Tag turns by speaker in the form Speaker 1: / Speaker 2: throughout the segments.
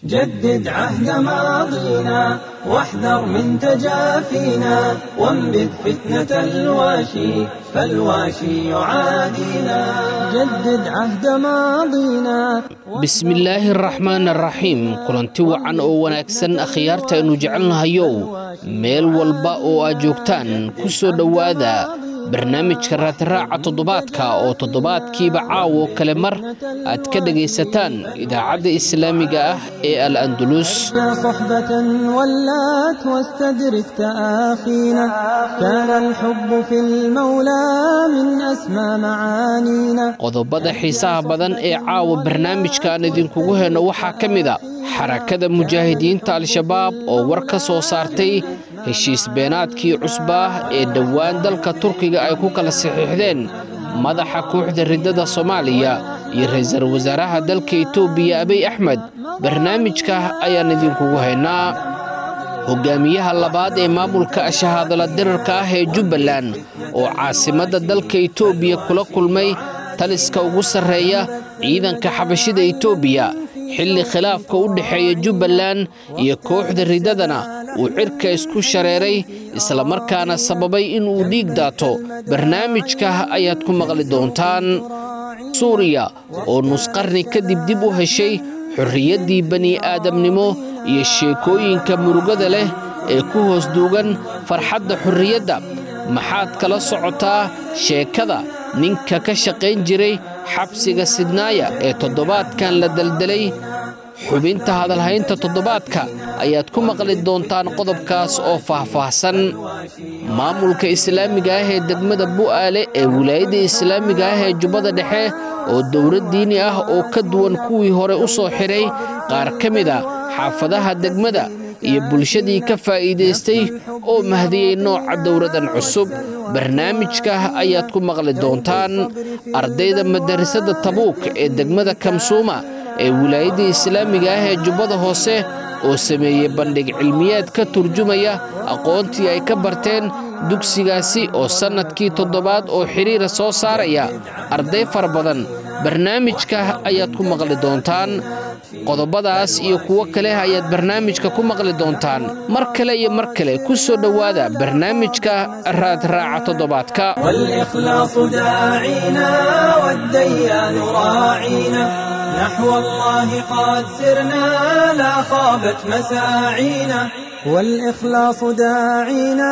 Speaker 1: جدد عهد ماضينا واحذر من تجافينا وانبذ فتنة الواشي فالواشي يعادينا جدد عهد ماضينا
Speaker 2: bismillaahi araxmaan araxiim kulanti wacan oo wanaagsan akhyaarta aynu jecelnahayow meel walba oo aad joogtaan ku soo dhowaada barnaamijka raatiraaca toddobaadka oo toddobaadkiiba caawo kale mar aad ka dhegaysataan idaacadda islaamiga ah ee al andulus
Speaker 1: صحبة ولات واستدرك تآخينا كان الحب في المولى من أسمى معانينا
Speaker 2: qodobada xiisaha badan ee caawa barnaamijka aan idinkugu heyno waxaa ka mid a xarakada mujaahidiinta al-shabaab oo war ka soo saartay heshiis beenaadkii cusbaa ee dhowaan dalka turkiga ay ku kala saxiixdeen madaxa kooxda riddada soomaaliya iyo ra'iisul wasaaraha dalka etoobiya abiy axmed barnaamijka ayaan idinkugu haynaa hogaamiyaha labaad ee maamulka shahaadala dirarka ah ee jubbaland oo caasimadda dalka etoobiya kula kulmay taliska ugu sarreeya ciidanka xabashida etoobiya xilli khilaafka u dhexeeya jubbaland iyo kooxda riddadana uu cirka isku shareeray islamarkaana sababay inuu dhiig daato barnaamijka ayaad ku maqli doontaan suuriya oo nusqarni kadib dib u heshay xorriyaddii bani'aadamnimo iyo sheekooyinka murugada leh ee ku hoos duugan farxadda xorriyadda maxaad kala socotaa sheekada ninka ka shaqayn jiray xabsiga sidnaaya ee toddobaadkan la deldelay xubinta hadalhaynta toddobaadka ayaad ku maqli doontaan qodobkaas oo faahfaahsan maamulka islaamiga ah ee degmada bu'aale ee wilaayadda islaamiga ah ee jubbada dhexe oo dowlad diini ah oo ka duwan kuwii hore u soo xidhay qaar ka mid a xaafadaha degmada iyo bulshadii ka faa'iidaystay oo mahdiyey nooca dowladan cusub barnaamijka ayaad ku maqli doontaan ardayda madarasada tabuuk ee degmada kamsuuma ee wilaayadda islaamiga ah ee jubbada hoose oo sameeyey bandhig cilmiyaad ka turjumaya aqoontii ay ka barteen dugsigaasi oo sannadkii toddobaad oo xidhiira soo saaraya arday fara badan barnaamijka ayaad ku maqli doontaan qodobadaas iyo kuwo kale ayaad barnaamijka ku maqli doontaan mar kale iyo mar kale ku soo dhowaada barnaamijka raadraaca toddobaadka
Speaker 1: والإخلاص داعينا والديان راعينا نحو الله قد سرنا لا خابت مساعينا والإخلاص داعينا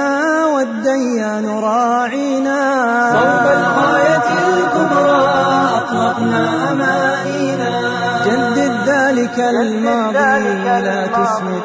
Speaker 1: والديان راعينا صوب الغاية الكبرى أطلقنا أمانينا جدد ذلك الماضي لا تسمد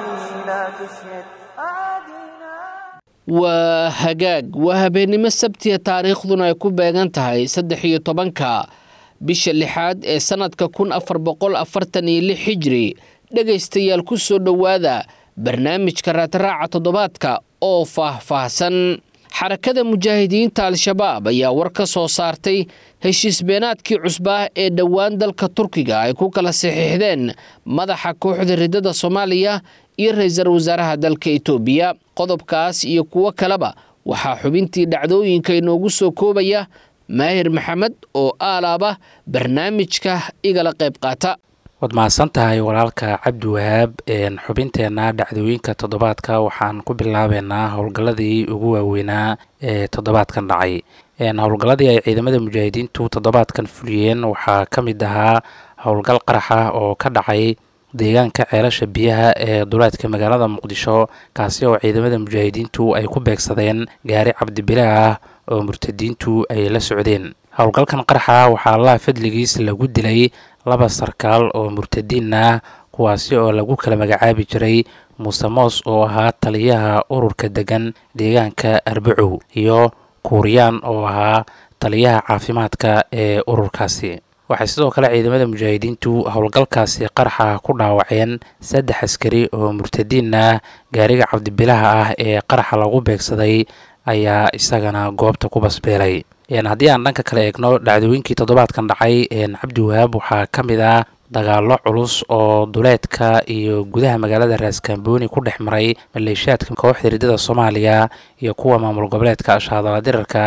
Speaker 2: waa hagaag waa habeennimo sabtiya taariikhduna ay ku beegan tahay saddex iyo tobanka bisha lixaad ee sannadka kun afar boqol afartan iyo lix xijiri dhegaystayaal ku soo dhowaada barnaamijka raadraaca toddobaadka oo faahfaahsan xarakada mujaahidiinta al-shabaab ayaa war ka soo saartay heshiis beenaadkii cusbaa ee dhowaan dalka turkiga ay ku kala saxiixdeen madaxa kooxda riddada soomaaliya iyo ra'iisul wasaaraha dalka etoobiya qodobkaas iyo kuwo kaleba waxaa xubintii dhacdooyinka inoogu soo koobaya maahir maxamed oo aalaaba barnaamijka igala qayb qaata
Speaker 3: waad mahadsan tahay walaalka cabdi wahaab xubinteenna dhacdooyinka toddobaadka waxaan ku bilaabeynaa howlgalladii ugu waaweynaa ee toddobaadkan dhacay howlgalladii ay ciidamada mujaahidiintu toddobaadkan fuliyeen waxaa ka mid ahaa howlgal qarax ah oo ka dhacay deegaanka ceelasha biyaha ee duleedka magaalada muqdisho kaasi oo ciidamada mujaahidiintu ay ku beegsadeen gaari cabdibile ah oo murtadiintu ay la socdeen howlgalkan qaraxa waxaa allaha fadligiis lagu dilay laba sarkaal oo murtadiin ah kuwaasi oo lagu kala magacaabi jiray muuse moos oo ahaa taliyaha ururka degan deegaanka arbacow iyo kuuriyaan oo ahaa taliyaha caafimaadka ee ururkaasi waxay sidoo kale ciidamada mujaahidiintu howlgalkaasi qaraxa ku dhaawaceen saddex askari oo murtadiin ah gaariga cabdibilaha ah ee qaraxa lagu beegsaday ayaa isagana goobta ku basbeelay haddii aan dhanka kale eegno dhacdooyinkii toddobaadkan dhacay cabdi wahaab waxaa ka mid ah dagaallo culus oo duleedka iyo gudaha magaalada raaskambooni ku dhex maray maleeshiyaadka kooxda riddada soomaaliya iyo kuwa maamul goboleedka ashaadala dirarka ah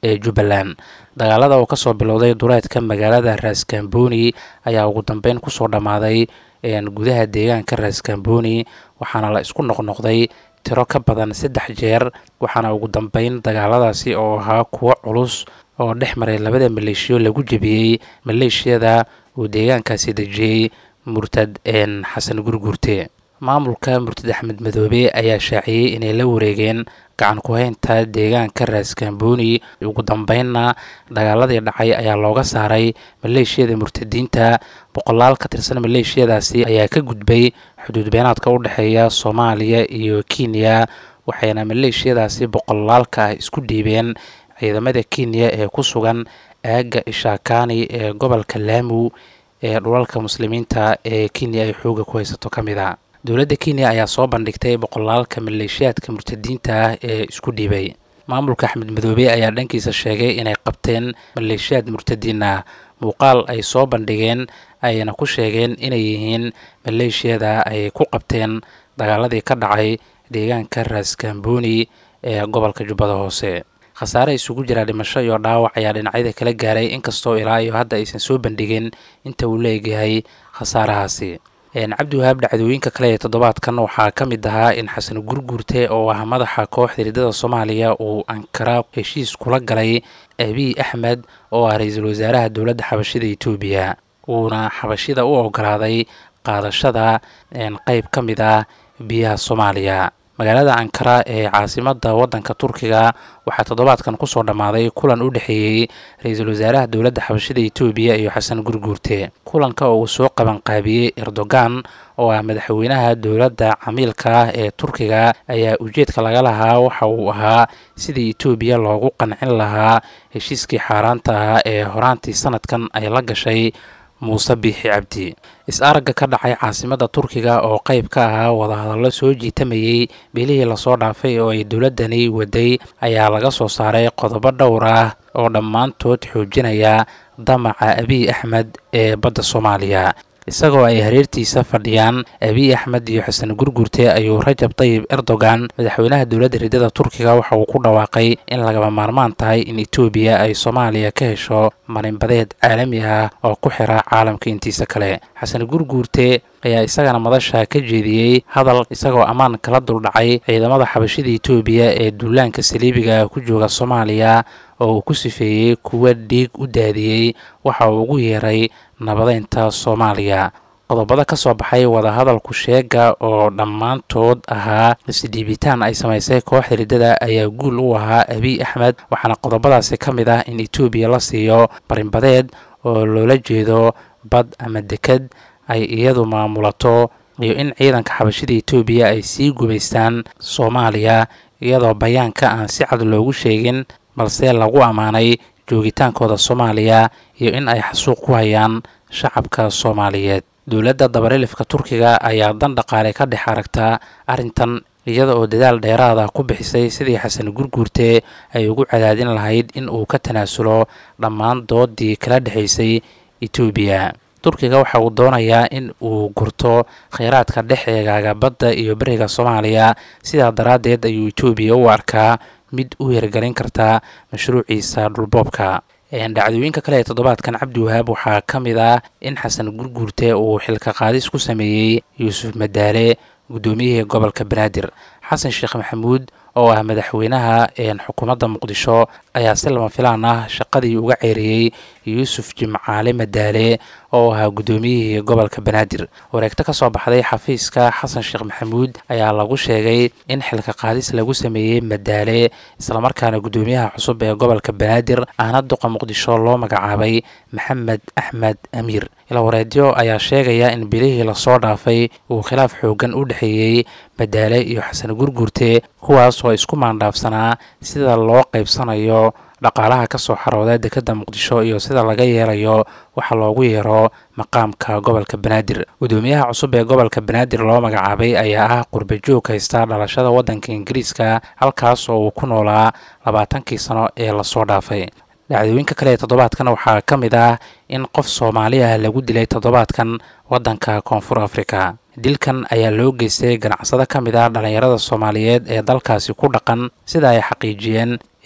Speaker 3: ee jubbaland dagaalada oo kasoo bilowday duleedka magaalada raaskambooni ayaa ugu dambeyn kusoo dhammaaday gudaha deegaanka raaskambooni waxaana la isku noqnoqday tiro ka badan saddex jeer waxaana ugu dambeyn dagaaladaasi oo ahaa kuwo culus oo dhex maray labada maleeshiyo lagu jebiyey maleeshiyada uu deegaankaasi dejiyey murtad xasan gurguurte maamulka murtad axmed madoobe ayaa shaaciyey inay la wareegeen gacan ku-haynta deegaanka raaskambooni ugu dambeynna dagaaladii dhacay ayaa looga saaray maleeshiyada murtadiinta boqolaal ka tirsan maleeshiyadaasi ayaa ka gudbay xuduud beenaadka u dhexeeya soomaaliya iyo kenya waxayna maleeshiyadaasi boqolaalka ah isku dhiibeen ciidamada kenya ee ku sugan aagga ishaakani ee gobolka laamu ee dhulalka muslimiinta ee kenya ay xooga ku haysato ka mid a dowladda kenya ayaa soo bandhigtay boqolaalka maleeshiyaadka murtadiinta ah ee isku dhiibay maamulka axmed madoobe ayaa dhankiisa sheegay inay qabteen maleeshiyaad murtadiin ah muuqaal ay soo bandhigeen ayna ku sheegeen inay yihiin maleeshiyada ay ku qabteen dagaaladii ka dhacay deegaanka raaskambooni ee gobolka jubbada hoose khasaare isugu jira dhimasho iyo dhaawac ayaa dhinacyada kala gaaray inkastoo ilaa iyo hadda aysan soo bandhigin inta uu leegyahay khasaarahaasi cabdiwahaab dhacdooyinka kale ee toddobaadkan waxaa ka mid ahaa in xasan gurguurte oo ah madaxa kooxda hiridada soomaaliya uu ankara heshiis kula galay abiy axmed oo ah ra-iisul wasaaraha dowladda xabashida etoobiya uuna xabashida u ogolaaday qaadashada qeyb ka mid ah biyaha soomaaliya magaalada ankara ee caasimada wadanka turkiga waxaa toddobaadkan kusoo dhammaaday kulan u dhexeeyey ra-iisul wasaaraha dowladda xabashida etoobiya iyo xasan gurguurte kulanka oo uu soo qabanqaabiyey erdogan oo ah madaxweynaha dowladda camiilka ah ee turkiga ayaa ujeedka laga lahaa waxa uu ahaa sidii etoobiya loogu qancin lahaa heshiiskii xaaraanta ahaa ee horaantii sanadkan ay la gashay muuse biixi cabdi is-aragga ka dhacay caasimada turkiga oo qeyb ka ahaa wadahadallo soo jiitamayey bilihii lasoo dhaafay oo ay dowladdani waday ayaa laga soo saaray qodobo dhowr ah oo dhammaantood xoojinaya damaca abiy axmed ee badda soomaaliya isagoo ay hareertiisa fadhiyaan abiy axmed iyo xasan gurgurte ayuu rajab tayib erdogan madaxweynaha dowladda ridada turkiga waxa uu ku dhawaaqay in lagama maarmaan tahay in etoobiya ay soomaaliya ka hesho marinbadeed caalami ah oo ku xira caalamka intiisa kale xasan gurguurte ayaa isagana madasha ka jeediyey hadal isagoo ammaan kala duldhacay ciidamada xabashida etoobiya ee duulaanka saliibiga ku jooga soomaaliya oo uu ku sifeeyey kuwa dhiig u daadiyey waxa uu ugu yeeray nabadeynta soomaaliya qodobada ka soo baxay wadahadalku sheega oo dhammaantood ahaa isdhiibitaan ay samaysay kooxda riddada ayaa guul u ahaa abiy axmed waxaana qodobadaasi ka mid ah in etoobiya la siiyo barinbadeed oo loola jeedo bad ama deked ay iyadu maamulato iyo in ciidanka xabashida etoobiya ay sii gumaystaan soomaaliya iyadoo bayaanka aan si cad loogu sheegin balse lagu ammaanay joogitaankooda soomaaliya iyo in ay xasuuq ku hayaan shacabka soomaaliyeed dowladda dabarilifka turkiga ayaa dan dhaqaale ka dhex aragtaa arrintan iyada oo dadaal dheeraada ku bixisay sidii xasan gurguurte ay ugu cadaadin lahayd in uu ka tanaasulo dhammaan doodii kala dhexaysay etoobiya turkiga waxa uu doonayaa in uu gurto kheyraadka dhex eegaaga badda iyo beriga soomaaliya sidaa daraaddeed ayuu etoobiya u arkaa mid u hirgelin karta mashruuciisa dhulboobka dhacdooyinka kale ee toddobaadkan cabdiwahaab waxaa ka mid ah in xasan gurguurte uu xilka qaadis ku sameeyey yuusuf madaale guddoomiyihii gobolka banaadir xasan sheekh maxamuud oo ah madaxweynaha xukuumadda muqdisho ayaa si lama filaan ah shaqadii uga ceeriyey yuusuf jimcaale madaale oo ahaa guddoomiyihii gobolka banaadir wareegto ka soo baxday xafiiska xasan sheekh maxamuud ayaa lagu sheegay in xilka qaadis lagu sameeyey madaale islamarkaana guddoomiyaha cusub ee gobolka banaadir ahna duqa muqdisho loo magacaabay maxamed axmed amiir ilawareedyo ayaa sheegaya in bilihii lasoo dhaafay uu khilaaf xoogan u dhexeeyey madaale iyo xasan gurgurte kuwaas oo isku maandhaafsanaa sida loo qaybsanayo dhaqaalaha ka soo xarooda dekedda muqdisho iyo sida laga yeelayo waxa loogu yeero maqaamka gobolka banaadir guddoomiyaha cusub ee gobolka banaadir loo magacaabay ayaa ah qurbajoog haysta dhalashada waddanka ingiriiska halkaas oo uu ku noolaa labaatankii sano ee lasoo dhaafay dhacdooyinka kale ee toddobaadkan waxaa ka mid ah in qof soomaali ah lagu dilay toddobaadkan waddanka koonfur afrika dilkan ayaa loo geystay ganacsado ka mid ah dhallinyarada soomaaliyeed ee dalkaasi ku dhaqan sida ay xaqiijiyeen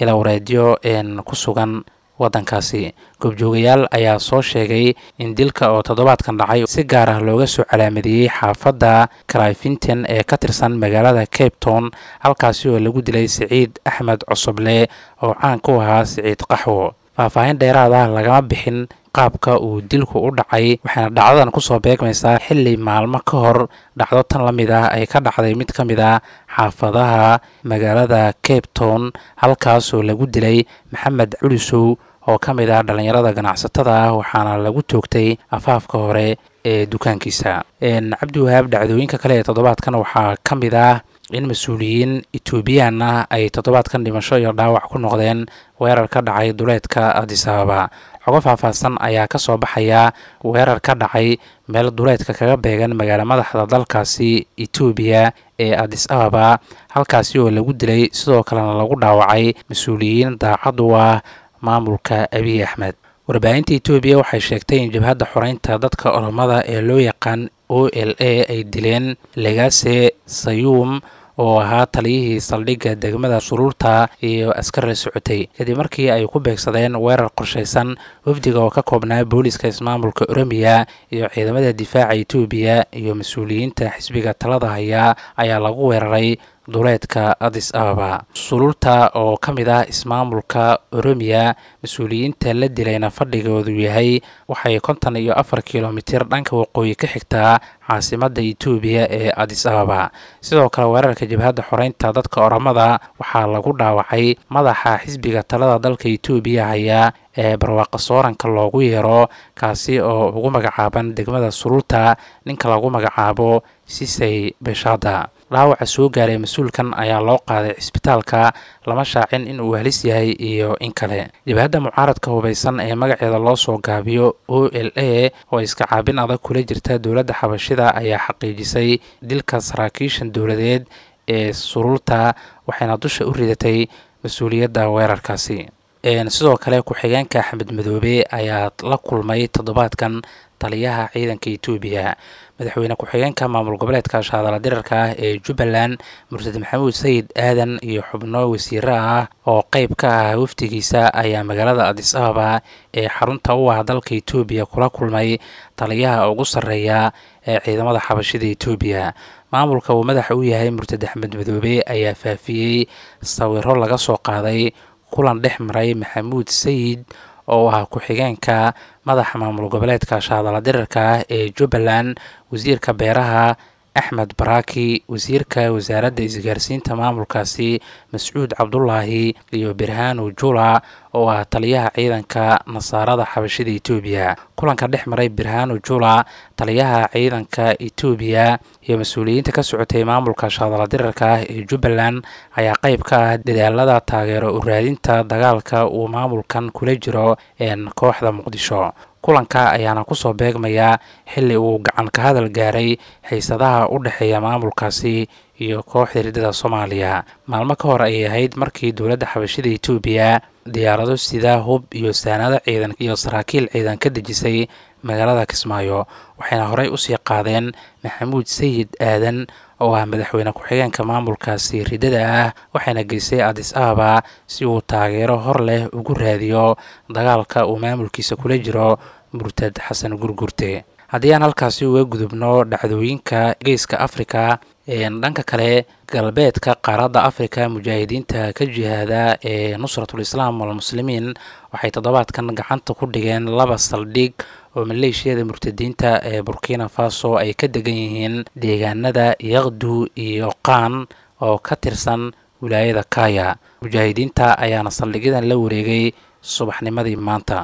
Speaker 3: ilawreedyo ku sugan waddankaasi goobjoogayaal ayaa soo sheegay in dilka oo toddobaadkan dhacay si gaar ah looga soo calaamadiyey xaafadda cryfinton ee ka tirsan magaalada cape town halkaasi oo lagu dilay siciid axmed cosoble oo caan ku ahaa siciid qaxwo faahfaahin dheeraad ah lagama bixin qaabka uu dilku u dhacay waxayna dhacdadan kusoo beegmaysaa xilli maalmo ka hor dhacdo tan la mid ah ay ka dhacday mid ka mid ah xaafadaha magaalada cape town halkaasoo lagu dilay maxamed culisow oo ka mid ah dhallinyarada ganacsatada ah waxaana lagu toogtay afaafka hore ee dukaankiisa cabdiwahaab dhacdooyinka kale ee toddobaadkan waxaa ka mid ah in mas-uuliyiin etoobiyaan ah ay toddobaadkan dhimasho iyo dhaawac ku noqdeen weerar ka dhacay duleedka adis ababa xogo faahfaahsan ayaa ka soo baxaya weerar ka dhacay meel duleedka kaga beegan magaala madaxda dalkaasi etoobiya ee adis ababa halkaasi oo lagu dilay sidoo kalena lagu dhaawacay mas-uuliyiin daacad u ah maamulka abiy axmed warbaahinta etoobiya waxay sheegtay in jabhadda xoreynta dadka oromada ee loo yaqaan o l a ay dileen legase sayuum oo ahaa taliyihii saldhigga degmada suruurta iyo askar la socotay kadib markii ay ku beegsadeen weerar qorshaysan wafdiga oo ka koobnaa booliska ismaamulka oromiya iyo ciidamada difaaca etoobiya iyo mas-uuliyiinta xisbiga talada haya ayaa lagu weeraray duleedka adis ababa suruurta oo ka mid ah ismaamulka oromiya mas-uuliyiinta la dilayna fadhigoodu yahay waxay konton iyo afar kilomitir dhanka waqooyi ka xigtaa caasimada etoobiya ee adis ababa sidoo kale weerarka jabhadda xoreynta dadka oromada waxaa lagu dhaawacay madaxa xisbiga talada dalka etoobiya haya ee barwaaqa sooranka loogu yeero kaasi oo ugu magacaaban degmada suruurta ninka lagu magacaabo sisay beshada dhaawaca soo gaaray mas-uulkan ayaa loo qaaday cisbitaalka lama shaacin in uu halis yahay iyo in kale jabhadda mucaaradka hubaysan ee magaceeda loo soo gaabiyo o l a oo iska caabin adag kula jirta dowladda xabashida ayaa xaqiijisay dilka saraakiishan dowladeed ee suruurta waxayna dusha u ridatay mas-uuliyadda weerarkaasi sidoo kale ku-xigeenka axmed madoobe ayaa la kulmay toddobaadkan taliyaha ciidanka etoobiya madaxweyne ku-xigeenka maamul goboleedka shaadala dirarka ah ee jubbaland murtad maxamuud sayid aadan iyo xubno wasiiro ah oo qeyb ka ah wafdigiisa ayaa magaalada adis ababa ee xarunta u ah dalka etoobiya kula kulmay taliyaha ugu sarreeya ee ciidamada xabashida etoobiya maamulka uu madaxa u yahay murtad axmed madoobe ayaa faafiyey sawiro laga soo qaaday kulan dhex maray maxamuud sayid oo ah ku-xigeenka madaxa maamul goboleedka shaadala dirarka ah ee jubbaland wasiirka beeraha axmed baraki wasiirka wasaaradda isgaarsiinta maamulkaasi mascuud cabdulaahi iyo birhaanu jula oo ah taliyaha ciidanka nasaarada xabashida etoobiya kulanka dhex maray birhaanu jula taliyaha ciidanka etoobiya iyo mas-uuliyiinta ka socotay maamulka shaadala dirarka ah ee jubbaland ayaa qeyb ka ah dadaalada taageero u raadinta dagaalka uu maamulkan kula jiro kooxda muqdisho kulanka ayaana kusoo beegmaya xilli uu gacan ka hadal gaaray xiisadaha u dhexeeya maamulkaasi iyo kooxda riddada soomaaliya maalmo ka hor ayay ahayd markii dowladda xabashida etoobiya diyaarado sida hub iyo saanado ciidan iyo saraakiil ciidan ka dejisay magaalada kismaayo waxayna horey usii qaadeen maxamuud sayid aadan oo ah madaxweyne ku-xigeenka maamulkaasi riddada ah waxayna geysay adis ababa si uu taageero hor leh ugu raadiyo dagaalka uu maamulkiisa kula jiro murtad xasan gurgurte haddii aan halkaasi uga gudubno dhacdooyinka geeska afrika dhanka kale galbeedka qaaradda afrika mujaahidiinta ka jihaada ee nusratul islaam walmuslimiin waxay toddobaadkan gacanta ku dhigeen laba saldhig oo maleeshiyada murtadiinta ee burkina faso ay ka degan yihiin deegaanada yaqdu iyo qaan oo ka tirsan wilaayada kaya mujaahidiinta ayaana saldhigyadan la wareegay subaxnimadii maanta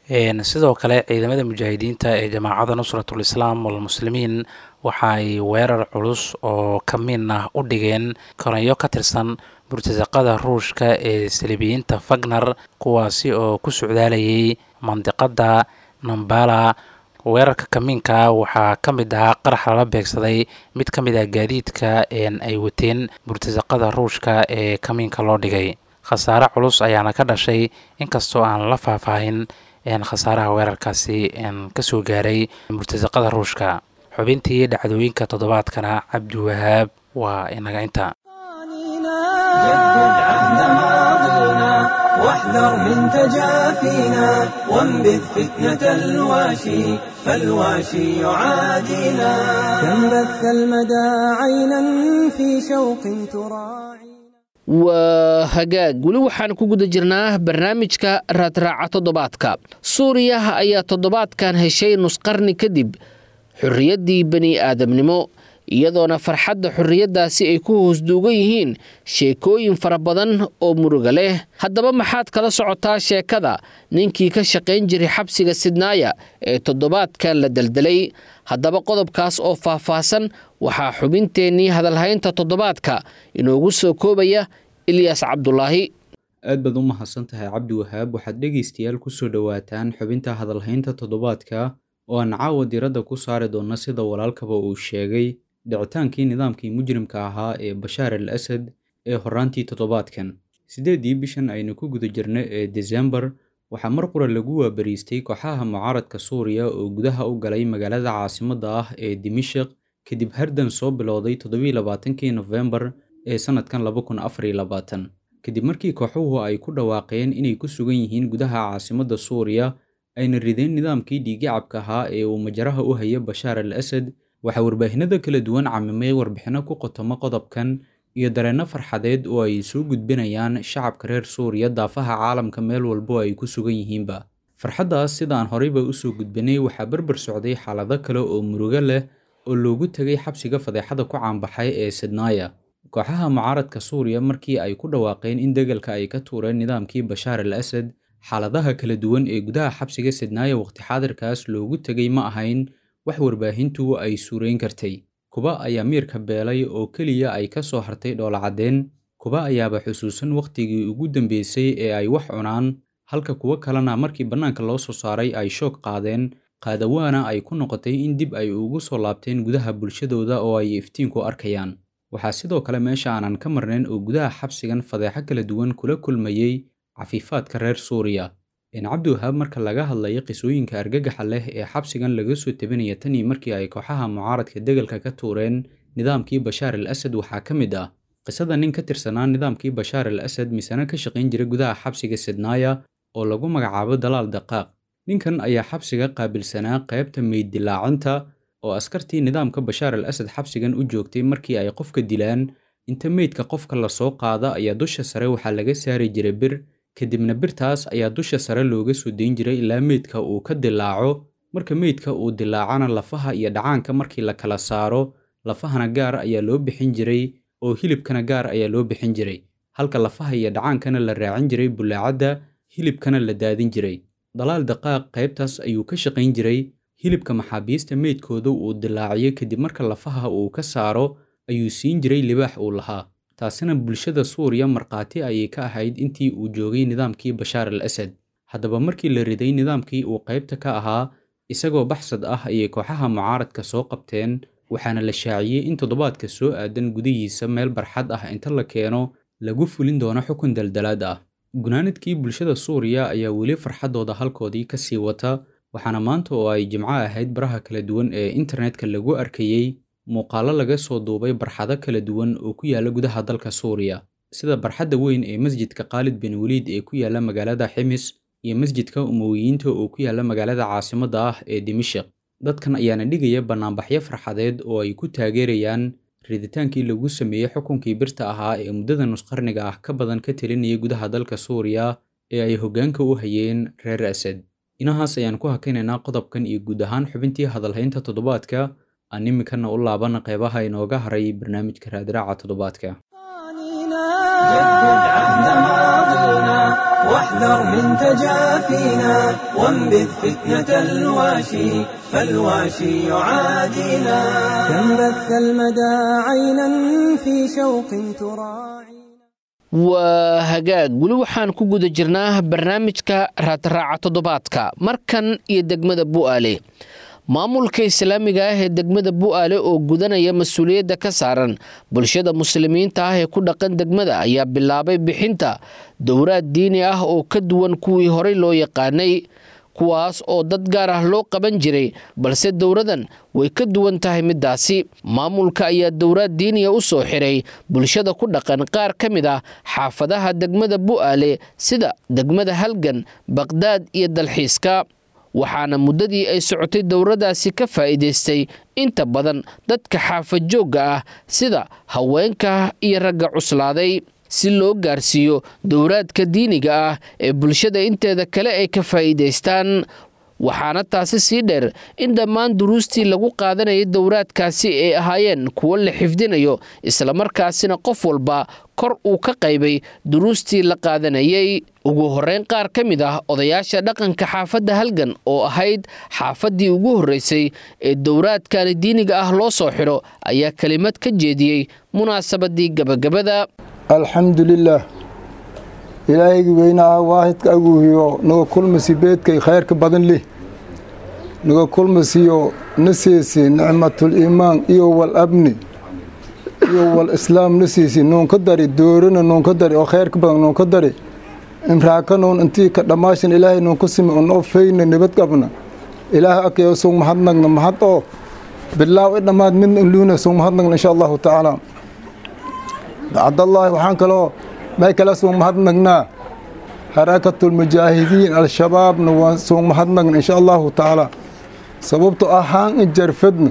Speaker 3: sidoo kale ciidamada mujaahidiinta ee jamaacada nusratul islaam walmuslimiin waxa ay weerar culus oo kamiin ah u dhigeen koranyo ka tirsan murtasaqada ruushka ee salibiyiinta fagner kuwaasi oo ku socdaalayay mandiqada nambala weerarka kamiinka waxaa ka mid ahaa qarax lala beegsaday mid ka mid ah gaadiidka ay wateen murtasaqada ruushka ee kamiinka loo dhigay khasaare culus ayaana ka dhashay inkastoo aan la faahfaahin khasaaraha weerarkaasi kasoo gaaray murtasaqada ruushka xubintii dhacdooyinka toddobaadkana cabdiwahaab waa inaga inta
Speaker 1: جدد عهد ماضينا واحذر من تجافينا وانبذ فتنة الواشي فالواشي يعادينا كم بث المدى عينا في شوق تراعي
Speaker 2: waa hagaag weli waxaan ku guda jirnaa barnaamijka raadraaca toddobaadka suuriya ayaa toddobaadkan heshay nusqarni kadib xorriyaddii bani aadamnimo iyadoona farxadda xorriyaddaasi ay ku hoosduugan yihiin sheekooyin fara badan oo muruga leh haddaba maxaad kala socotaa sheekada ninkii ka shaqayn jiray xabsiga sidnaaya ee toddobaadkan la deldelay haddaba qodobkaas oo faahfaahsan waxaa xubinteennii hadalhaynta toddobaadka inoogu soo koobaya ilyaas cabdulaahi
Speaker 4: aad baad u mahadsan tahay cabdi wahaab waxaad dhegaystayaal kusoo dhowaataan xubinta hadalhaynta toddobaadka oo aan caawa diradda ku saari doonna sida walaalkaba uu sheegay dhicitaankii nidaamkii mujrimka ahaa ee bashaar al asad ee horraantii toddobaadkan siddeeddii bishan aynu ku guda jirna ee desembar waxaa mar qura lagu waabariistay kooxaha mucaaradka suuriya oo gudaha u galay magaalada caasimadda ah ee dimashik kadib hardan soo bilowday toddobailabaatankii nofembar ee sannadkan laba kun afar iyo labaatan kadib markii kooxuhu ay ku dhawaaqeen inay ku sugan yihiin gudaha caasimadda suuriya ayna rideen nidaamkii dhiigicabka ahaa ee uu majaraha u haya bashaar al asad waxaa warbaahinada kala duwan camimay warbixinno ku qotoma qodobkan iyo dareenno farxadeed oo ay soo gudbinayaan shacabka reer suuriya daafaha caalamka meel walbo ay ku sugan yihiinba farxaddaas sidaan horeyba usoo gudbinay waxaa berber socday xaalado kale oo murugo leh oo loogu tegay xabsiga fadeexada ku caanbaxay ee sidnaaya kooxaha mucaaradka suuriya markii ay ku dhawaaqeen in degalka ay ka tuureen nidaamkii bashaar al asad xaaladaha kala duwan ee gudaha xabsiga sidnaaya waqti xaadirkaas loogu tegay ma ahayn wax warbaahintu ay suurayn kartay kuba ayaa miirka beelay oo keliya ay ka soo hartay dhoolacadeen kuba ayaaba xusuusan wakhtigii ugu dambeysay ee ay wax cunaan halka kuwo kalena markii bannaanka loo soo saaray ay shoog qaadeen qaadawaana ay ku noqotay in dib ay ugu soo laabteen gudaha bulshadooda oo ay iftiinku arkayaan waxaa sidoo kale meesha aanan ka marnayn oo gudaha xabsigan fadeexo kala duwan kula kulmayey cafiifaadka reer suuriya in cabdiwahaab marka laga hadlayo qisooyinka argagaxa leh ee xabsigan laga soo tebinaya tanii markii ay kooxaha mucaaradka degalka ka tuureen nidaamkii bashaar al asad waxaa ka mid ah qisada nin ka tirsanaa nidaamkii bashaar al asad misena ka shaqayn jira gudaha xabsiga sidnaaya oo lagu magacaabo dalaal daqaaq ninkan ayaa xabsiga qaabilsanaa qaybta meyd dilaacinta oo askartii nidaamka bashaar al asad xabsigan u joogtay markii ay qofka dilaan inta meydka qofka lasoo qaada ayaa dusha sare waxaa laga saari jiray bir kadibna birtaas ayaa dusha sare looga soo dayn jiray ilaa meydka uu ka dilaaco marka meydka uu dilaacana lafaha iyo dhacaanka markii la kala saaro lafahana gaar ayaa loo bixin jiray oo hilibkana gaar ayaa loo bixin jiray halka lafaha iyo dhacaankana la raacin jiray bulaacadda hilibkana la daadin jiray dalaal daqaaq qaybtaas ayuu ka shaqayn jiray hilibka maxaabiista meydkooda uu dilaaciyo kadib marka lafaha uu ka saaro ayuu siin jiray libaax uu lahaa taasina bulshada suuriya markhaati ayay ka ahayd intii uu joogay nidaamkii bashaar al asad haddaba markii la riday nidaamkii uu qaybta ka ahaa isagoo baxsad ah ayay kooxaha mucaaradka soo qabteen waxaana la shaaciyey in toddobaadka soo aadan gudihiisa meel barxad ah inta la keeno lagu fulin doono xukun daldalaad ah gunaanadkii bulshada suuriya ayaa weli farxaddooda halkoodii ka sii wata waxaana maanta oo ay jimco ahayd baraha kala duwan ee internetka lagu arkayey muuqaallo laga soo duubay barxado kala duwan oo ku yaala gudaha dalka suuriya sida barxadda weyn ee masjidka khaalid bin weliid ee ku yaala magaalada ximis iyo masjidka umowiyiinta oo ku yaala magaalada caasimadda ah ee dimashik dadkan ayaana dhigaya bannaanbaxyo farxadeed oo ay ku taageerayaan riditaankii lagu sameeyey xukunkii birta ahaa ee muddada nusqarniga ah ka badan ka telinaya gudaha dalka suuriya ee ay hoggaanka u hayeen reer asad inahaas ayaan ku hakaynaynaa qodobkan iyo guud ahaan xubintii hadalhaynta toddobaadka aan iminkana u laabana qeybaha inooga haray barnaamijka raadraaca toddobaadka
Speaker 1: جدد عهد ماضينا واحذر من تجافينا وانبذ فتنة الواشي فالواشي يعادينا كم بث المدى عينا في شوق تراعي
Speaker 2: waa hagaag weli waxaan ku guda jirnaa barnaamijka raadraaca toddobaadka markan iyo degmada bu'aale maamulka islaamiga ah ee degmada bu'aale oo gudanaya mas-uuliyadda ka saaran bulshada muslimiinta ah ee ku dhaqan degmada ayaa bilaabay bixinta dowraad diini ah oo ka duwan kuwii horey loo yaqaanay kuwaas oo dad gaar ah loo qaban jiray balse dowradan way ka duwan tahay middaasi maamulka ayaa dowraad diiniya u soo xiray bulshada ku dhaqan qaar ka mid ah xaafadaha degmada bu'aale sida degmada halgan baqdaad iyo dalxiiska waxaana muddadii ay socotay dowradaasi ka faa'iidaystay inta badan dadka xaafad joogga ah sida haweenka iyo ragga cuslaaday si loo gaarsiiyo dowraadka diiniga ah ee bulshada inteeda kale ay ka faa'iidaystaan waxaana taasi sii dheer in dhammaan duruustii lagu qaadanayay dowraadkaasi ay ahaayeen kuwo la xifdinayo islamarkaasina qof walba kor uu ka qaybay duruustii la qaadanayay ugu horreyn qaar ka mid ah odayaasha dhaqanka xaafadda halgan oo ahayd xaafaddii ugu horreysay ee dowraadkani diiniga ah loo soo xidho ayaa kelimad ka jeediyey munaasabadii gabagabada
Speaker 5: alxamdulilaah ilaahaygi weynaa waahidka aguuhiyo naga kulmasi beedkay khayrka badan leh naga kulmasiyo na siisi nicmatuliimaan iyo wal abni iyo wal islaam na siisi nuunka dari doorana nuunka dari oo khayrka badan nuunka dari imraaka nuun intii ka dhammaashan ilaahay nuunka simi un oo feyna nabad qabna ilaahay akayo sug mahadnagna mahad oo bilaaw i dhammaad midna inluuna sug mahadnagna insha allahu tacaala bacdallaahi waxaan kaloo may kala suug mahadnagnaa harakatulmujaahidiin al-shabaabna waan suug mahadnagna insha allahu tacaala sababto ahaan in jarfadna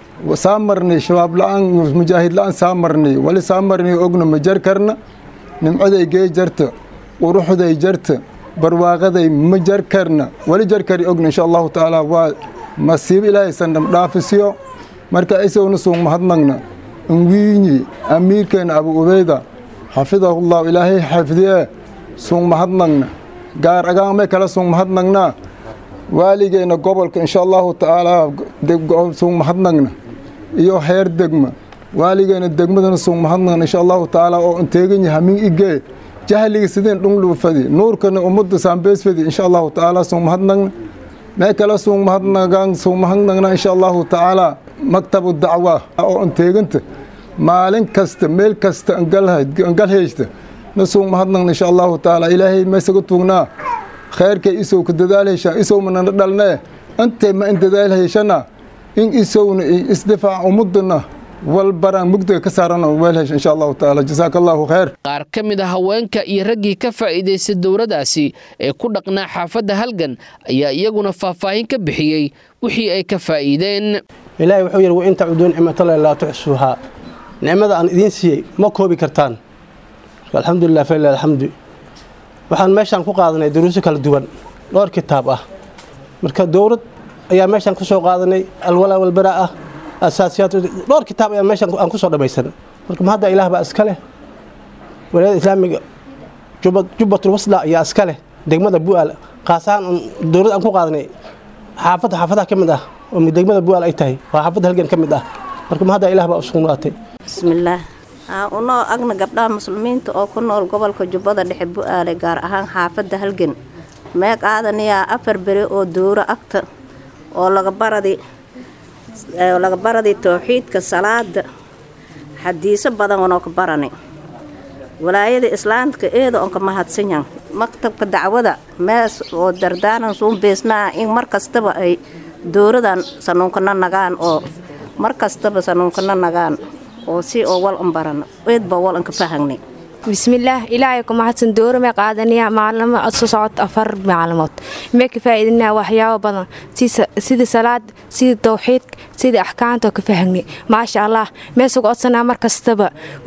Speaker 5: saa marnay shabaab la-aan mujaahid la-aan saa marnay wali saa marnay ogna ma jar karna nimcaday gee jarta quruxday jarta barwaaqaday ma jar karna wali jar kari ogna insha allahu tacaala waa masiibo ilaahay sandham dhaafisiyo marka isagona suug mahadnagna inwiinyi amiirkeena abu ubeyda xafidahullahu ilaahay xafdiye suug mahadnagna gaar agaan may kala suug mahadnagnaa waaligeena gobolka insha allahu tacaalaa suug mahadnagna iyo heer degma waaligeena degmadana suug mahadnagna insha allahu tacaala oo inteeganya hamin igee jahliga sideen dhunglu fadi nuurkana ummadda saambees fadi insha allahu tacaala suug mahadnagna may kala suug mahadnagaan suug mahadnagna insha allahu tacaala maktabu dacwa oo inteeganta maalin kasta meel kasta angal heysta na suug mahadnagna insha allahu tacaala ilaahay maysaga tuugnaa khayrkay isow ka dadaal heshaan isow manana dhalnee intay ma in dadaal heshana in isowna isdifaac ummadana walbaraan mugdiga ka saarana weel hesha insha allahu tacaala jasaaka allahu khayr
Speaker 2: qaar ka mid a haweenka iyo raggii ka faa'iidaystay dowradaasi ee ku dhaqnaa xaafadda halgan ayaa iyaguna faahfaahin ka bixiyey wixii ay ka faa'iideen
Speaker 6: ilaahay wuxuu yidhi wain tacuduun nicmatallahi laa tuxsuuhaa nicmada aan idiin siiyey ma koobi kartaan alxamdulilah falilah alxamdu waxaan meeshaan ku qaadanay duruuso kala duwan dhowr kitaab ah marka dowlad ayaa meeshaan ku soo qaadanay alwalaa walbaraa ah asaasiyaat dhowr kitaab ayaa meeshaan aan ku soo dhammaysan marka ma hadda ilaah baa iska leh walaayada islaamiga jubbatul wasla ayaa iska leh degmada bu'aal qaas ahaan dowlad aan ku qaadanay xaafadda xaafadaha ka mid ah oo degmada bu'aal ay tahay waa xaafadda halgan ka mid ah marka ma hadda ilaah baa usugnaatay
Speaker 7: bismillaah unoo agna gabdhaha muslimiinta oo ku nool gobolka jubbada dhexe bu'aale gaar ahaan xaafadda halgan mee qaadanayaa afar beri oo dowro agta oo laga baradi laga baradi towxiidka salaada xadiiso badan onoo ka barani walaayada islaamka eeda on ka mahadsanyan maktabka dacwada mees oo dardaanan suun beesnaa in mar kastaba ay dowradan sanuunkana nagaan oo mar kastaba sanuunkana nagaan oo si oo wal un barano eedba wal an ka fahangnay
Speaker 8: bismillaah ilaahay ku mahadsan dowra may qaadanayaa maalimo soo socod afar maalmood may ka faa'iidinaa waxyaabo badan sida salaad sida tawxiidka sida axkaamta oo ka fahangnay maasha allah mee suga odsanaa mar kastaba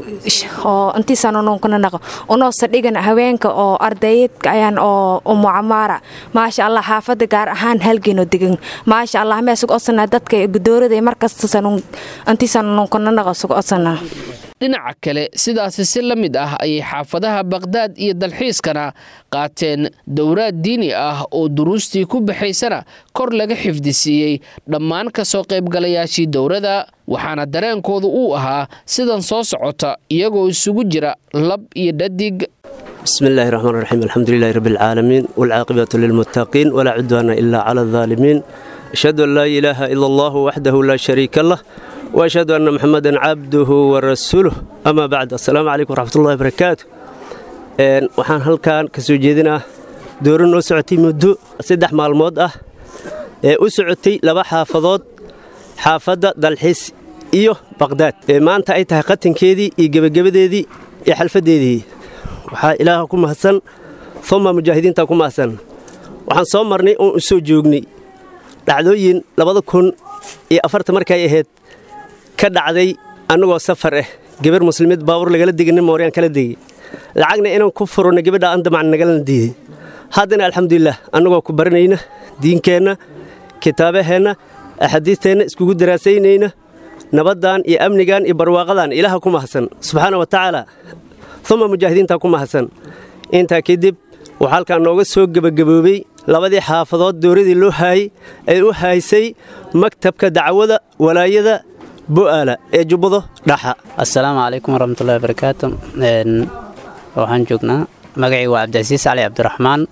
Speaker 8: oo intiisaan ununkana naqo unoo sadhigan haweenka oo ardaydka ayaan oo umucamaara maasha allah xaafadda gaar ahaan halgenoo degan maasha allah mee suga odsanaa dadka dowrada mar kasta intiisaan ununkana naqo suga odsanaa
Speaker 2: dhinaca kale sidaasi si la mid ah ayay xaafadaha baqhdaad iyo dalxiiskana qaateen dowraad diini ah oo duruustii ku baxaysana kor laga xifdisiiyey dhammaan ka soo qaybgalayaashii dowrada waxaana dareenkoodu uu ahaa sidan soo socota iyagoo isugu jira lab iyo dhadig
Speaker 9: بسم الله الرحمن الرحيم الحمد لله رب العالمين والعاقبة للمتقين ولا عدوان إلا على الظالمين أشهد أن لا إله إلا الله وحده لا شريك له وأشهد أن محمدا عبده ورسوله أما بعد السلام عليكم ورحمة الله وبركاته waxaan halkan kasoo jeedinaa dooro noo socotay muddo saddex maalmood ah ee u socotay laba xaafadood xaafadda dalxiis iyo baqhdaad ee maanta ay tahay qatankeedii iyo gebagabadeedii iyo xalfaddeedii waxaa ilaaha ku mahadsan uma mujaahidiinta ku mahadsan waxaan soo marnay oon u soo joognay dhacdooyin labada kun iyo afarta markay ahayd ka dhacday annagoo safar ah gabar muslimiid baabur lagala degay nin mooryaan kala degay lacagna inaan ku furno gabadha aan damacna nagalana diiday haddana alxamdulilah annagoo ku baranayna diinkeenna kitaabaheenna axaadiisteenna iskugu daraasaynayna nabaddan iyo amnigan iyo barwaaqadan ilaaha ku mahadsan subxaana wa tacaala uma mujaahidiinta ku mahadsan intaa kadib waxaa halkaan nooga soo gebagaboobay labadii xaafadood dowladii loo haayey ay u haysay maktabka dacwada walaayada bu'aala ee jubbado dhaxa
Speaker 10: assalaamu calaykum waraxmatullahi wabarakaatu waxaan joognaa magacii waa cabdicasiis cali cabdiraxmaan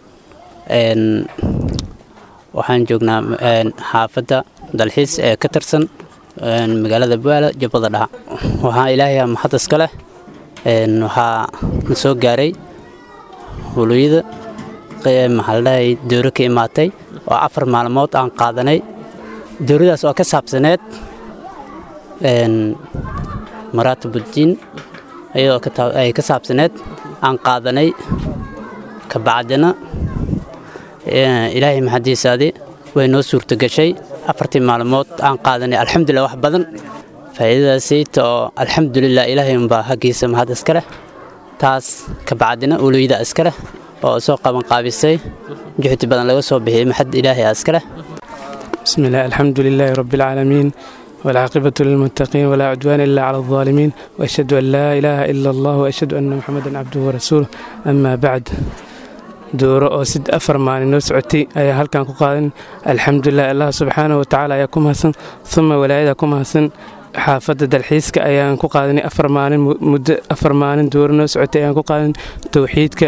Speaker 10: waxaan joognaa xaafadda dalxiis ee ka tirsan magaalada bu'aala jubbada dhaxa waxaa ilaahay mahad iska leh waxaa na soo gaaray huluyada maxaaldhahay dowro ka imaatay oo afar maalmood aan qaadanay dowradaas oo ka saabsaneed maraatibuddiin iyadoo ay ka saabsaneed aan qaadanay ka bacdina ilaahay maxadiisaadii way noo suurtogashay afartii maalmood aan qaadanay alxamdulilah wax badan faa'iidadaasayta oo alxamdulilah ilaahay unbaa haggiisa mahad iska leh taas ka bacdina uluyda iska leh oo soo qabanqaabisay juhdi badan laga soo bixiyey maxad ilaahay iska leh
Speaker 11: بسم الله الحمد لله رب العالمين والعاقبة للمتقين ولا عدوان إلا على الظالمين وأشهد أن لا إله إلا الله وأشهد أن محمدا عبده ورسوله أما بعد dooro oo sid afar maalin noo socotay ayaa halkan ku qaadan alxamdulilah allah subxaana wa tacaala ayaa ku mahadsan uma walaayada ku mahadsan xaafadda dalxiiska ayaan ku qaadanay afar maalin muddo afar maalin dooro noo socotay ayaan ku qaadan towxiidka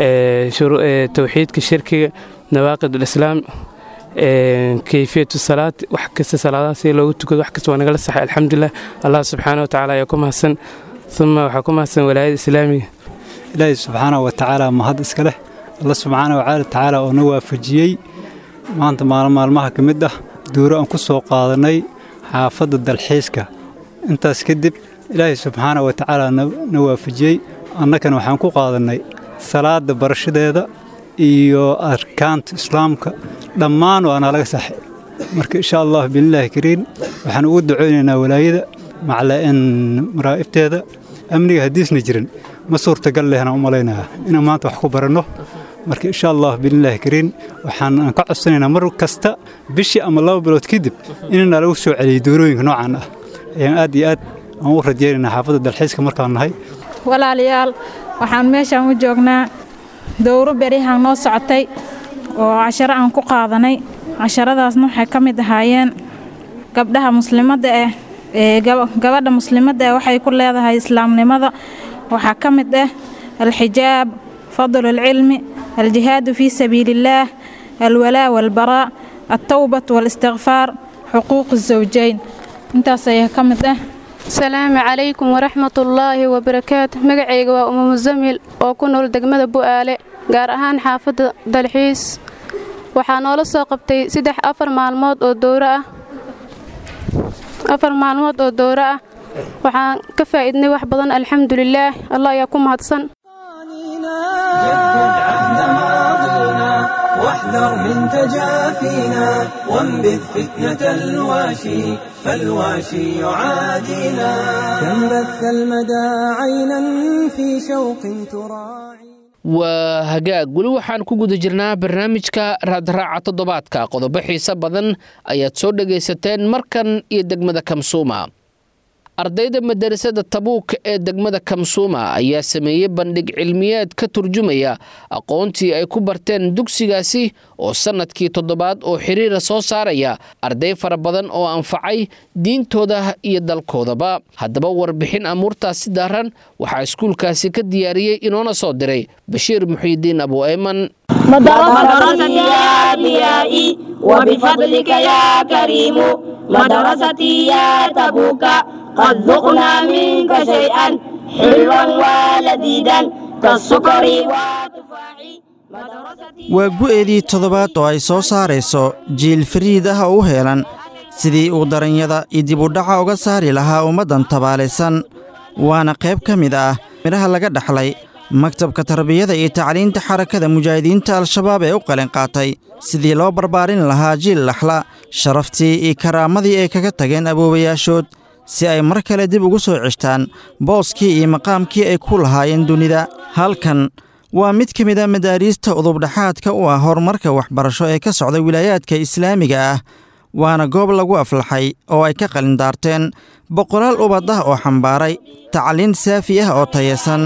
Speaker 11: towxiidka shirkiga nawaaqid ulislaam kayfiyatu salaad wax kasta salaadaha si loogu tukado wax kasta waa nagala saxay alxamdulilah allah subxaana wa tacaala ayaa ku mahadsan uma waxaa ku mahadsan walaayada islaamiga
Speaker 12: ilaahi subxaana wa tacaala mahad iska leh alla subxaana wa tacaala oo na waafajiyey maanta maalin maalmaha ka mid ah duuro aan ku soo qaadanay xaafadda dalxiiska intaas kadib ilaahay subxaana wa tacaala na waafajiyey annagana waxaan ku qaadannay salaadda barashadeeda iyo arkaanta islaamka dhammaan waa naalaga saxay marka insha allah biilaahi kariin waxaan ugu ducaynaynaa walaayada maclaen maraa'ibteeda amniga haddiisna jirin ma suurtagal lehna u malaynayaa inaan maanta wax ku baranno marka insha allah biilaahi kariin waxaan ka codsanaynaa mar kasta bishii ama laba bilood kadib inana lagu soo celiyay doorooyinka noocan ah ayaan aad iyo aad aan u rajaynaynaa xaafadda dalxiiska markaan nahay
Speaker 13: walaalayaal waxaan meeshaan u joognaa dowro berihaan noo socotay oo casharo aan ku qaadanay casharadaasna waxay ka mid ahaayeen gabdhaha muslimadda ah ee gabadha muslimadda ah waxay ku leedahay islaamnimada waxaa ka mid ah alxijaab fadlu alcilmi aljihaadu fii sabiili illaah alwalaa walbaraa altawbat waalistikfaar xuquuq azawjayn intaas ayaa ka mid ah
Speaker 14: asalaamu calaykum waraxmatullaahi wabarakaatu magacayga waa uma musamil oo ku nool degmada bu'aale gaar ahaan xaafadda dalxiis waxaa noola soo qabtay saddex afar maalmood oo dowro ah afar maalmood oo dowro ah waxaan ka faa'iidnay wax badan alxamdulilaah allah ayaa ku mahadsan
Speaker 1: واحذر من تجافينا وانبذ فتنة الواشي فالواشي يعادينا كم بث المدى عينا في شوق تراعي
Speaker 2: waa hagaag weli waxaan ku guda jirnaa barnaamijka raadraaca toddobaadka qodobo xiise badan ayaad soo dhagaysateen markan iyo degmada kamsuuma ardayda madarasada tabuuk ee degmada kamsuuma ayaa sameeyey bandhig cilmiyeed ka turjumaya aqoontii ay ku barteen dugsigaasi oo sannadkii toddobaad oo xiriira soo saaraya arday fara badan oo anfacay diintooda iyo dalkoodaba haddaba warbixin amuurtaasi daaran waxaa iskuulkaasi ka diyaariyey inoona soo diray bashiir muxiidiin abu ayman
Speaker 15: مدرستي يا أنبيائي وبفضلك يا كريم مدرستي يا تبوك قد ذقنا منك شيئا حلوا ولذيذا كالسكر والتفاح
Speaker 16: waa gu'eedii toddobaad oo ay soo saarayso jiil fariid ah oo u heelan sidii uu daranyada iyo dibudhaca uga saari lahaa ummaddan tabaalaysan waana qayb ka mid ah midhaha laga dhaxlay maktabka tarbiyada iyo tacliinta xarakada mujaahidiinta al-shabaab ee u qalin qaatay sidii loo barbaarin lahaa jiil laxla sharaftii iyo karaamadii ay kaga tageen aboobayaashood si ay mar kale dib ugu soo ceshtaan booskii iyo maqaamkii ay ku lahaayeen dunida halkan waa mid ka mid a madaariista udubdhaxaadka u ah horumarka waxbarasho ee ka socda wilaayaadka islaamiga ah waana goob lagu aflaxay oo ay ka qalindaarteen boqolaal ubad ah oo xambaaray tacliin saafi ah oo tayasan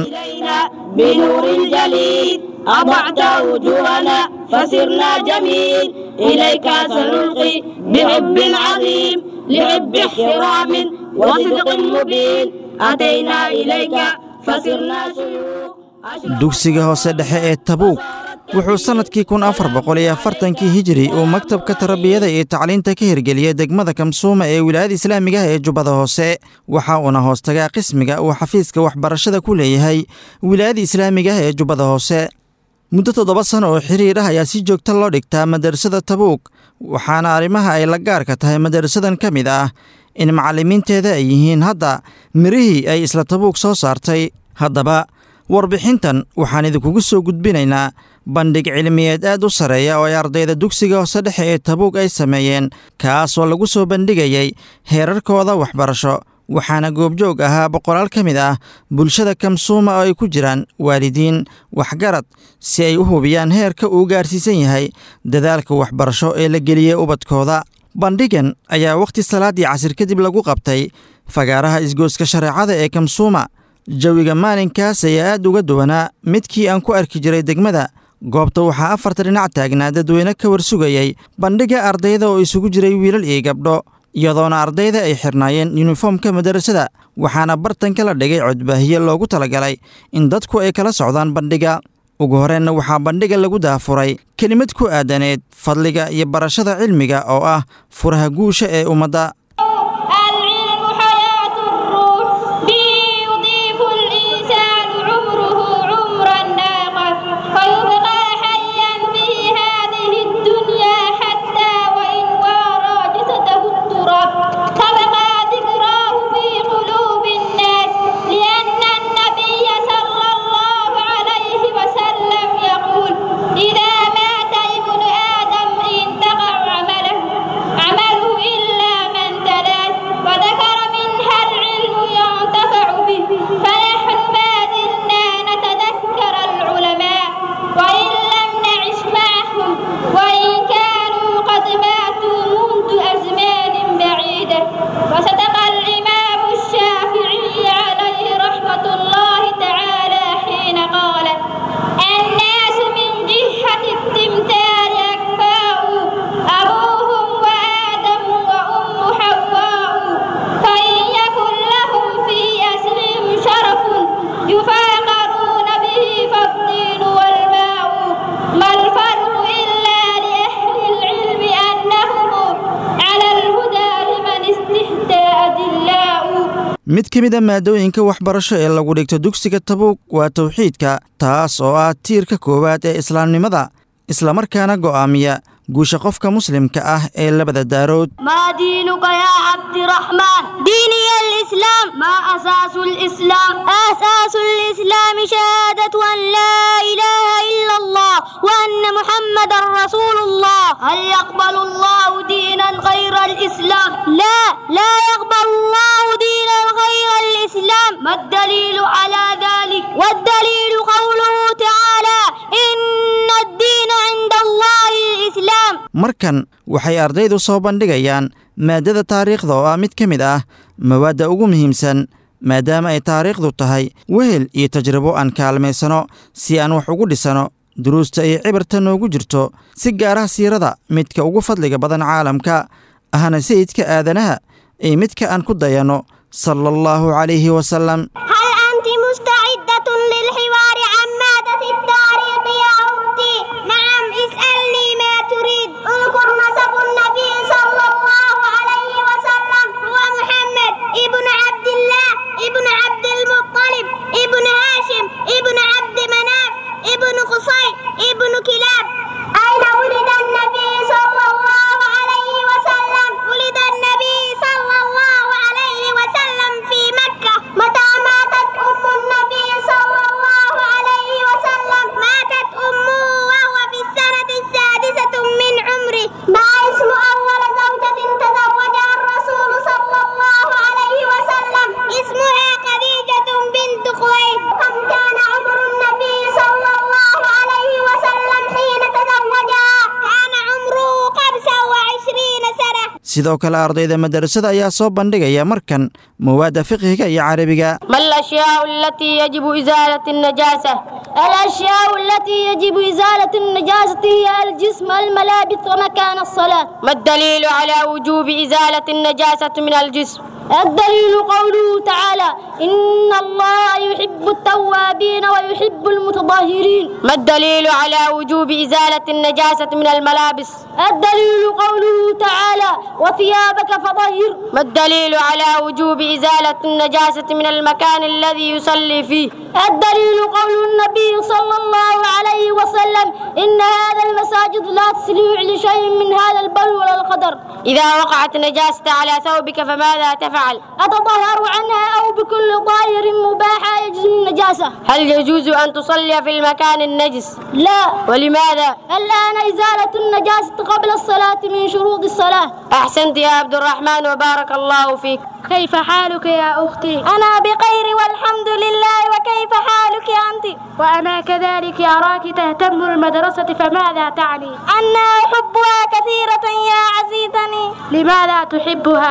Speaker 15: بنور الجليد أضعت وجوهنا فسرنا جميل إليك سنلقي بحب عظيم لحب احترام وصدق مبين أتينا إليك فسرنا شيوخ
Speaker 16: dugsiga hoose dhexe ee tabuuk wuxuu sannadkii kun afar boqol iyo afartankii hijiri uu maktabka tarbiyada iyo tacliinta ka hirgeliyey degmada kamsuuma ee wilaayada islaamiga ah ee jubbada hoose waxa uuna hoostagaa qismiga uu xafiiska waxbarashada ku leeyahay wilaayada islaamiga ah ee jubbada hoose muddo toddoba sano oo xiriir ah ayaa si joogta loo dhigtaa madarasada tabuuk waxaana arrimaha ay la gaarka tahay madarasadan ka mid ah in macallimiinteeda ay yihiin hadda mirihii ay isla tabuuk soo saartay haddaba warbixintan waxaan idinkugu soo gudbinaynaa bandhig cilmiyeed aad u sarreeya oo ay ardayda dugsiga hoose dhexe ee tabuug ay sameeyeen kaasoo lagu soo bandhigayay heerarkooda waxbarasho waxaana goobjoog ahaa boqolaal ka mid ah bulshada kamsuuma oo ay ku jiraan waalidiin waxgarad si ay u hubiyaan heerka uu gaarsiisan yahay dadaalka waxbarasho ee la geliyey ubadkooda bandhigan ayaa wakhti salaaddii casir kadib lagu qabtay fagaaraha isgooska shareecada ee kamsuuma jawiga maalinkaas ayaa aad uga duwanaa midkii aan ku arki jiray degmada goobta waxaa afarta dhinac taagnaa dadweyne ka warsugayay bandhigga ardayda oo isugu jiray wiilal iyo gabdho iyadoona ardayda ay xirnaayeen yuniformka madarasada waxaana bartanka la dhigay codbaahiye loogu talagalay in dadku ay kala socdaan bandhigga ugu horeenna waxaa bandhigga lagu daafuray kelimad ku aadaneed fadliga iyo barashada cilmiga oo ah furaha guusha ee ummadda mid ka mid a maadooyinka waxbarasho ee lagu dhigto dugsiga tabuug waa tawxiidka taas oo ah tiirka koowaad ee islaamnimada islamarkaana go'aamiya guusha qofka muslimka ah ee labada daarood
Speaker 15: ما دينك يا عبد الرحمن ديني الإسلام ما أساس الإسلام أساس الإسلام شهادة أن لا إله إلا الله وأن محمد رسول الله هل يقبل الله دينا غير الإسلام لا لا يقبل الله دينا غير الإسلام ما الدليل على ذلك والدليل قوله تعالى إن الدين عند الله الإسلام
Speaker 16: markan waxay ardaydu soo bandhigayaan maaddada taariikhda oo ah mid ka mid ah mawaadda ugu muhiimsan maadaama ay taariikhdu tahay wehel iyo tajribo aan kaalmaysano si aan wax ugu dhisano duruusta iyo cibarta noogu jirto si gaaraha siirada midka ugu fadliga badan caalamka ahna sayidka aadanaha iyo midka aan ku dayanno sala allahu calayhi wasalam
Speaker 15: هل أنت مستعدة للحوار عن مادة التاريخ يا أختي؟ نعم اسألني ما تريد اذكر نسب النبي صلى الله عليه وسلم هو محمد ابن عبد الله ابن عبد المطلب ابن هاشم ابن عبد مناف ابن قصي ابن
Speaker 16: sidoo kale ardayda madarasada ayaa soo bandhigaya markan mawaadda fiqhiga iyo carabiga
Speaker 15: ما الأشياء التي يجب إزالة النجاسة؟ الأشياء التي يجب إزالة النجاسة هي الجسم الملابس ومكان الصلاة ما الدليل على وجوب إزالة النجاسة من الجسم؟ الدليل قوله تعالى إن الله يحب التوابين ويحب المتطهرين ما الدليل على وجوب إزالة النجاسة من الملابس الدليل قوله تعالى وثيابك فطهر ما الدليل على وجوب إزالة النجاسة من المكان الذي يصلي فيه الدليل قول النبي صلى الله عليه وسلم إن هذا المساجد لا تسليع لشيء من هذا البر ولا القدر إذا وقعت نجاسة على ثوبك فماذا تفعل أتطهر عنها أو بكل طاهر مباح يجوز النجاسة هل يجوز أن تصلي في المكان النجس لا ولماذا الآن إزالة النجاسة قبل الصلاة من شروط الصلاة أحسنت يا عبد الرحمن وبارك الله فيك كيف حالك يا أختي أنا بخير والحمد لله وكيف حالك أنت وأنا كذلك أراك تهتم المدرسة فماذا تعني أنا أحبها كثيرة يا عزيزتي لماذا تحبها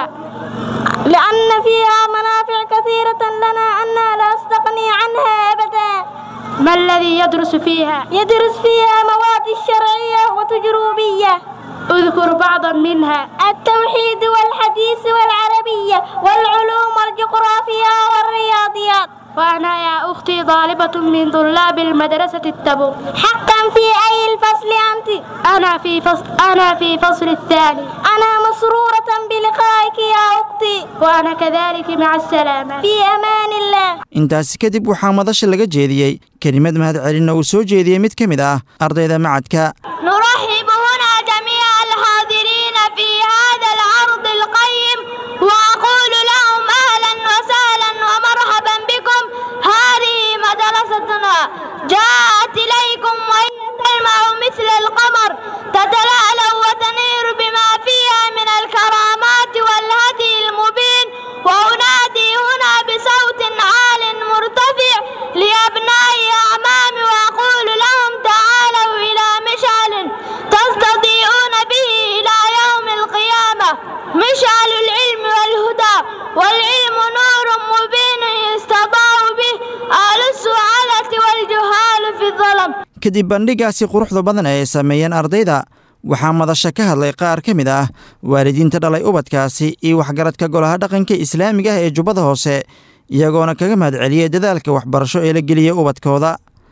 Speaker 15: لأن فيها منافع كثيرة لنا أنا لا أستغني عنها أبدا ما الذي يدرس فيها؟ يدرس فيها مواد الشرعية وتجربية اذكر بعضا منها التوحيد والحديث والعربية والعلوم والجغرافيا والرياضيات وأنا يا أختي طالبة من طلاب المدرسة التبوك حقا في أي الفصل أنت؟ أنا في فصل أنا في فصل الثاني أنا مسرورة بلقائك يا أختي وأنا كذلك مع السلامة في أمان الله
Speaker 16: intaasi kadib waxaa madasha laga jeediyey kelimad mahadcelinna uu soo jeediyey mid ka mid ah ardayda macadka
Speaker 15: نرحب هنا جميع الحاضرين في هذا العرض القيم وأقول لهم أهلا وسهلا ومرحبا بكم هذه مدرستنا جاءت إليكم وهي تلمع مثل القمر تتلألأ وتنير بما فيها من الكرامات والهدي المبين وأنادي هنا بصوت عال مرتفع لأبناء أعمامي وأقول لهم تعالوا إلى مشعل تستضيئون به إلى يوم القيامة مشعل العلم والهدى والعلم نور مبين يستضاء به أهل السعادة والجهال في الظلم
Speaker 16: kadib bandhigaasi quruxda badan ee ay sameeyeen ardayda waxaa madasha ka hadlay qaar ka mid ah waalidiinta dhalay ubadkaasi iyo waxgaradka golaha dhaqanka islaamiga ah ee jubbada hoose iyagoona kaga mahadceliyey dadaalka waxbarasho ee la geliyey ubadkooda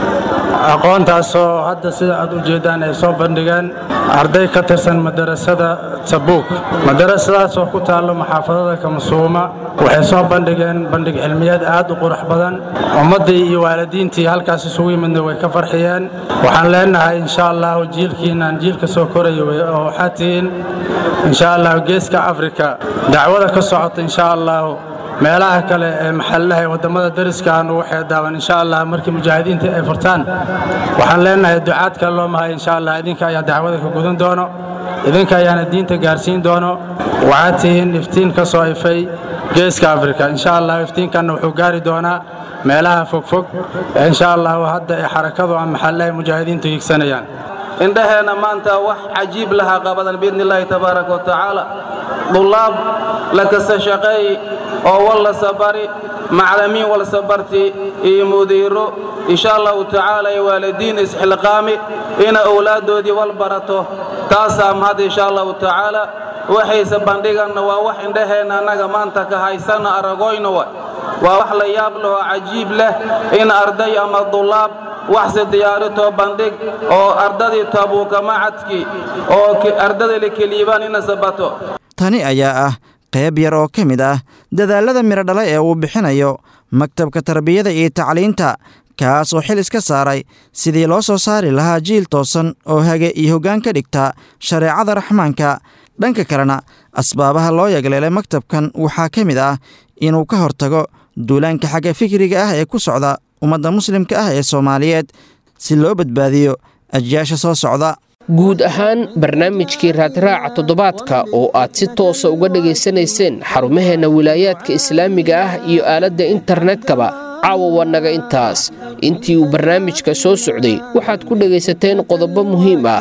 Speaker 17: aqoontaasoo hadda sida aad u jeeddaan ay soo bandhigeen arday ka tirsan madarasada tabuuk madarasadaasoo ku taallo maxaafadada kamasuuma waxay soo bandhigeen bandhig cilmiyeed aad u qurux badan ummaddii iyo waalidiintii halkaas isugu yimidna way ka farxiyeen waxaan leenahay insha allahu jiilkiinaan jiilka soo koraya oo waxaad tihiin insha allahu geeska afrika dacwada ka socota insha allahu meelaha kale ee maxallaha ee waddamada dariska aanu waxay daawan insha allah markii mujaahidiinta ay furtaan waxaan leenahay ducaad kale loo mahay insha allah idinka ayaa dacwada ka gudan doono idinka ayaana diinta gaarsiin doono waxaad tihiin iftiin ka soo ifay geeska afrika insha allah iftiinkanna wuxuu gaari doonaa meelaha fogfog ee insha allahu hadda ee xarakadu ama maxallaha mujaahidiintu higsanayaan
Speaker 18: indhaheenna maanta wax cajiib lahaa qabadan biidni illaahi tabaaraka wa tacaala dullaab la kasa shaqeey oo walla sabari maclamiin wal sabarti iyo mudiiro insha allahu tacaala iyo waalidiin isxilqaami ina owlaaddoodii wal barato taasaa mahad insha allahu tacaala waxayse bandhiganna waa wax indhaheenna annaga maanta ka haysana aragoyna wa waa wax la yaab leh oo cajiib leh in arday ama dullaab waxse diyaaritoo bandhig oo ardadii tabuuka macadkii oo ardada la keliibaan ina sabato
Speaker 16: tani ayaa ah qayb yar oo ka mid ah dadaallada midho dhala ee uu bixinayo maktabka tarbiyada iyo tacliinta kaas oo xil iska saaray sidii loo soo saari lahaa jiil toosan oo hage iyo hoggaan ka dhigta shareecada raxmaanka dhanka kalena asbaabaha loo yagleelay maktabkan waxaa ka mid ah inuu ka hortago duulaanka xagga fikriga ah ee ku socda ummadda muslimka ah ee soomaaliyeed si loo badbaadiyo ajyaasha soo socda
Speaker 2: guud ahaan barnaamijkii raadraaca toddobaadka oo aad si toosa uga dhegaysanayseen xarumaheenna wilaayaadka islaamiga ah iyo aaladda internetkaba caawa waa naga intaas intii uu barnaamijka soo socday waxaad ku dhegaysateen qodobo muhiim ah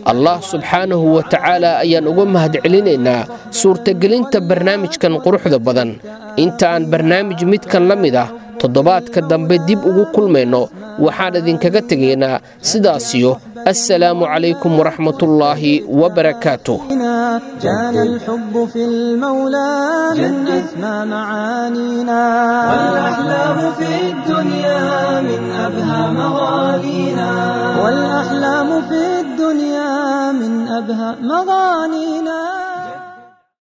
Speaker 2: allah subxaanahu wa tacaala ayaan uga mahadcelinaynaa suurtagelinta barnaamijkan quruxda badan inta aan barnaamij midkan la mid ah toddobaadka dambe dib ugu kulmayno waxaan idinkaga tegaynaa sidaasiyo assalaamu calaykum waraxmatullaahi wabarakaatuh
Speaker 1: كان الحب في المولى من أسمى معانينا والأحلام في الدنيا من أبهى مغانينا والأحلام في الدنيا من أبهى مغانينا